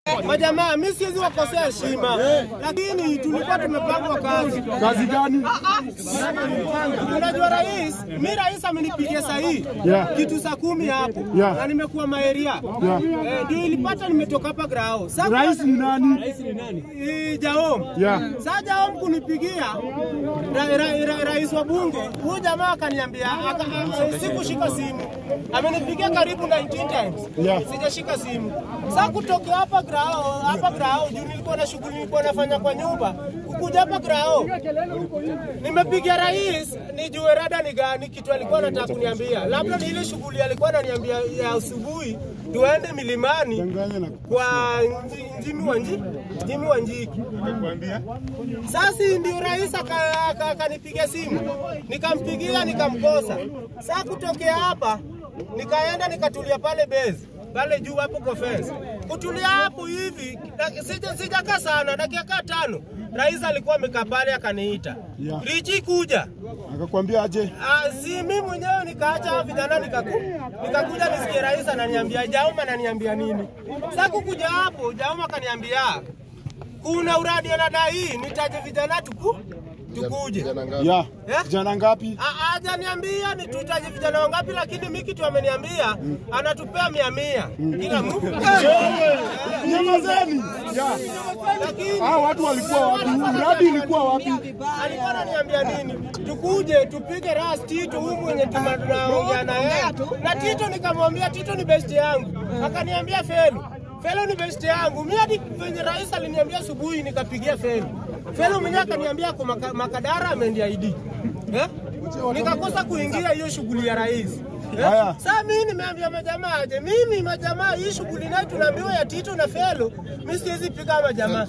Majamaa, mimi siwezi wakosea heshima, lakini tulikuwa tumepangwa kazi. Kazi gani? Unajua rais, mi rais amenipigia sahihi Yeah. kitu saa kumi hapo Yeah. na nimekuwa maeria Yeah. Eh, ndio ilipata nimetoka hapa grao. Sasa Rais ni nani? Eh, Jaom. Yeah. Sasa Jaom kunipigia ra, ra, ra, rais wa bunge, huyu jamaa akaniambia aka, a- sikushika simu. Amenipigia karibu 19 times. Yeah. Sijashika simu. Sasa kutokea hapa grao, hapa grao juu nilikuwa na shughuli nilikuwa nafanya kwa nyumba. Kukuja hapa grao. Nimepigia rais nijue rada ni gani kitu alikuwa anataka kuniambia. Labda ni ile shughuli alikuwa ananiambia ya asubuhi tuende milimani Danganya na kwa nji- Njimi wa Nji, Njimi wa Njiki. Sasa ndio rais aka- aka- akanipigia simu, nikampigia nikamkosa. Sasa kutokea hapa nikaenda nikatulia pale base pale juu hapo kwa fence. Kutulia hapo hivi dak- sija sijakaa sana, dakika kaa tano rais alikuwa amekaa pale akaniita, Yeah. Richi kuja akakwambia aje? Ah, si mimi mwenyewe nikaacha hao vijana nikaku, nikakuja nisikie rais ananiambia Jauma ananiambia nini. Sasa kukuja hapo Jauma akaniambia kuna uradi anadai nitaje vijana tuku tukuje. Ya. Eh? Vijana ngapi? Ah, Hajaniambia ni tutaje vijana wangapi, lakini mimi kitu ameniambia anatupea mia mia kila mtu. Nyamazeni. Ya. Lakini Hao watu walikuwa wapi? Mradi ilikuwa wapi? alikuwa ananiambia nini? Tukuje tupige ras Tito huyu mwenye tuna- tunaongea na yeye. Na Tito nikamwambia Tito ni best yangu. Akaniambia Felu. Felu ni best yangu. Mimi hadi venye rais aliniambia asubuhi nikapigia Felu. Felu mwenyewe akaniambia kwa maka, Makadara ameendia ID. Eh? Nikakosa kuingia hiyo shughuli ya rais. Eh? Haya. Sasa mimi nimeambia majamaa aje, mimi majamaa hii shughuli nayo tunaambiwa ya Tito na Felu, mimi siwezi piga majamaa.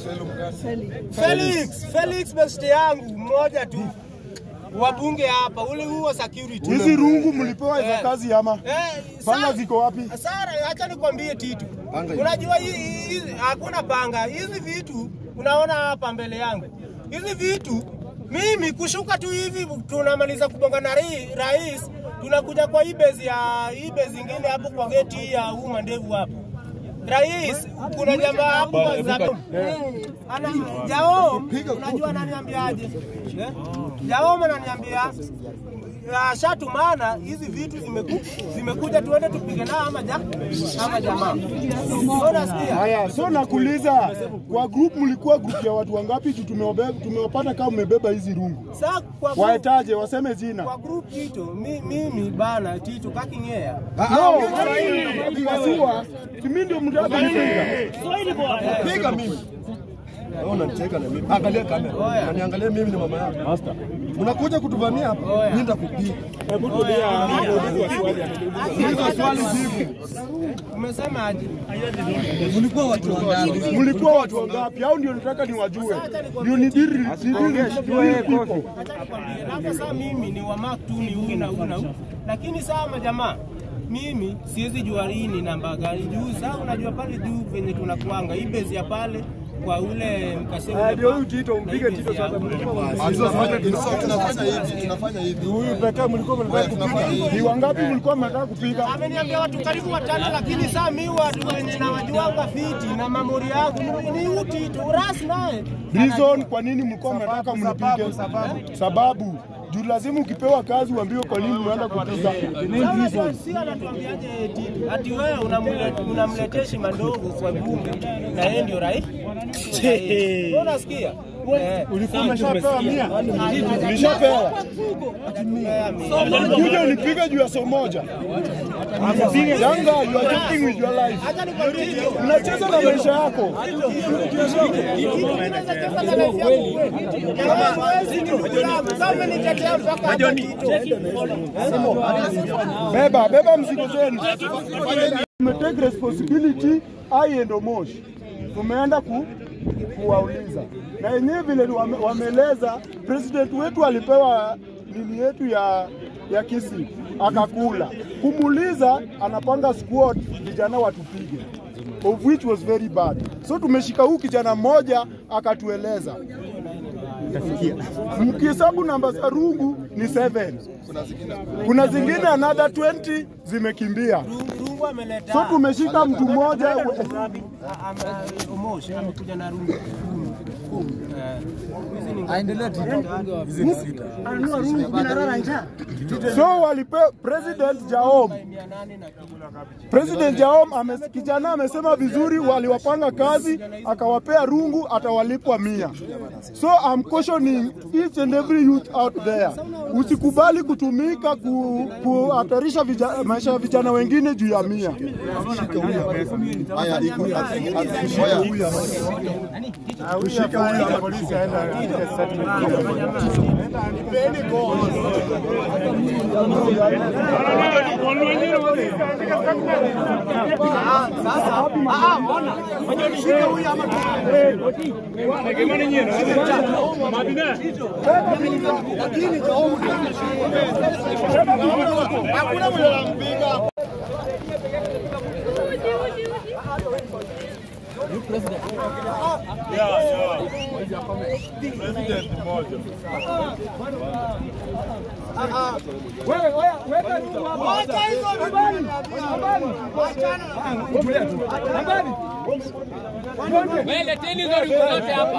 Felix, Felix best yangu mmoja tu wabunge hapa, ule huo security. Hizi rungu mlipewa hizo Eh. kazi ama? Eh, Panga sa- ziko wapi? Sara, acha nikwambie Titu, unajua hii- hii- hii- hakuna panga. Hizi vitu unaona hapa mbele yangu, hizi vitu mimi kushuka tu hivi, tunamaliza kubonga na rai- rais, tunakuja kwa hii base ya hii base ingine hapo kwa geti hii ya huu mandevu hapo Rais, kuna jamaa hapo kwa Zakom. Ana Jao, unajua ananiambiaje? Eh? Jao ananiambia ya shatumana hizi vitu zimeku, zimekuja tuende tupige nao ama ja, ama jamaa. Sio nasikia? Haya, so nakuuliza kwa group mlikuwa group ya watu wangapi? Juu tumewabeba tumewapata kama mmebeba hizi rungu. Sasa kwa group, Waetaje? Waseme jina. kwa group Tito, mi, mimi bana Tito kakingea. No, kasiwa. Mimi ndio mtaka kunipiga. Piga mimi. Wewe unanicheka na mimi. Angalia kamera. Unaniangalia mimi ni mama yako. Master. Mnakuja kutuvamia hapa. Mimi nitakupiga. Uliza swali jibu. Umesema aje? Mlikuwa watu wangapi? Mlikuwa watu wangapi? Au ndio nataka niwajue. Ndio ni diri ni diri people. Acha nikwambie, labda saa mimi ni wa mark tu ni huyu na huyu na huyu, lakini saa majamaa mimi siwezi jua hii ni namba gani juu. Saa unajua pale juu venye tunakuanga hii base ya pale kwa ule mkasema Ndio huyu Tito, mpige Tito sasa. Tunafanya hivi, tunafanya hivi. Huyu pekee mlikuwa mnataka kupiga. Ni wangapi mlikuwa mnataka kupiga? ameniambia watu karibu watano, lakini saa mi watu wenye nawajuanga fiti na mamori yangu ni- ni uti tu ras naye Reason kwa nini mlikuwa mnataka mnipige? Sababu juu lazima ukipewa kazi uambiwe kwa nini unaenda kupiga. Name reason. si anatuambiaje Tito ati wewe unamle- unamletea heshima ndogo kwa bunge na yeye ndio rais. Wewe Unasikia? Eh. Ulikuwa umeshapewa mia? Ulishapewa? Kuja unipige juu ya so moja. Yanga, you are joking with your life. Acha nikwambie Tito. Unacheza na maisha yako. Beba, beba mzigo zenu. Tumetake responsibility I and Omosh. Tumeenda ku, kuwauliza na yenyewe vile wame, wameeleza president wetu alipewa nini yetu ya ya kisi akakula. Kumuuliza anapanga squad vijana watupige of which was very bad. So tumeshika huu kijana mmoja akatueleza Mkihesabu namba za rungu ni 7. Kuna zingine another 20 zimekimbia. Rungu- rungu ameleta So tumeshika mtu mmoja Ame- Omosh amekuja na rungu kumi. Kumi. Eh, hizi ni so walipe President Jaom mia nane na kitu. President Jaom ame, kijana amesema vizuri, waliwapanga kazi akawapea rungu, atawalipwa mia. So I'm cautioning each and every youth out there, usikubali kutumika ku, kuhatarisha vija, maisha ya vijana wengine juu ya mia. Haya, iko haya. Tushike huyu hapa. Leteni hizo rungu zote hapa.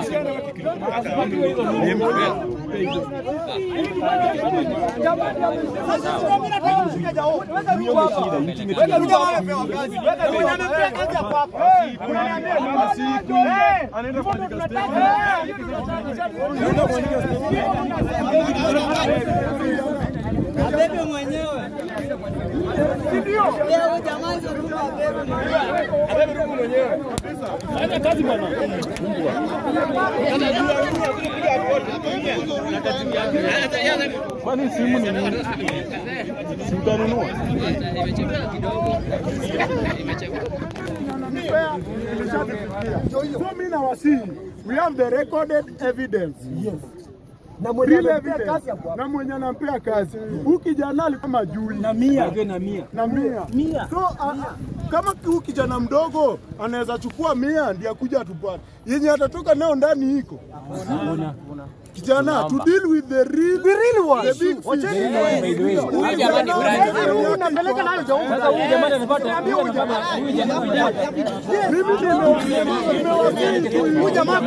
So mimi nawasihi, we have the recorded evidence. Yes. Na mwenye evidence na mwenye anampea kazi. Huyu kijana alikuwa jui na mia na mia na mia. So a, kama huyu kijana mdogo anaweza chukua mia ndiye akuja tupate yenye atatoka nayo ndani iko kijana to deal with the real the real one the big fish. Huyu jamani Brian. unapeleka nayo Sasa huyu jamani anapata huyu jamani huyu jamani mimi nimewasili tu huyu jamaa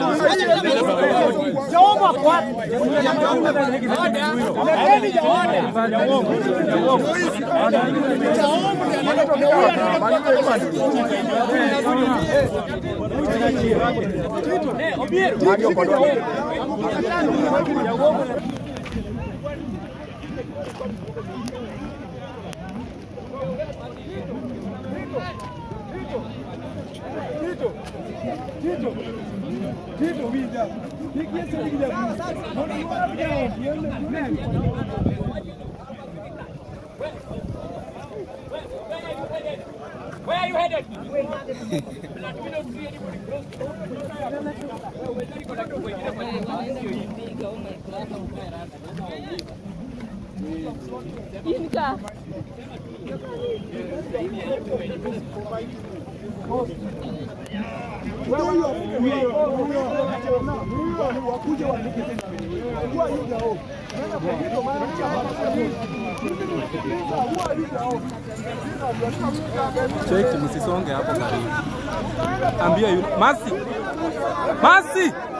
Where are you headed? Cheki, msisonge hapo karibu. Ambia yule Masi, Masi,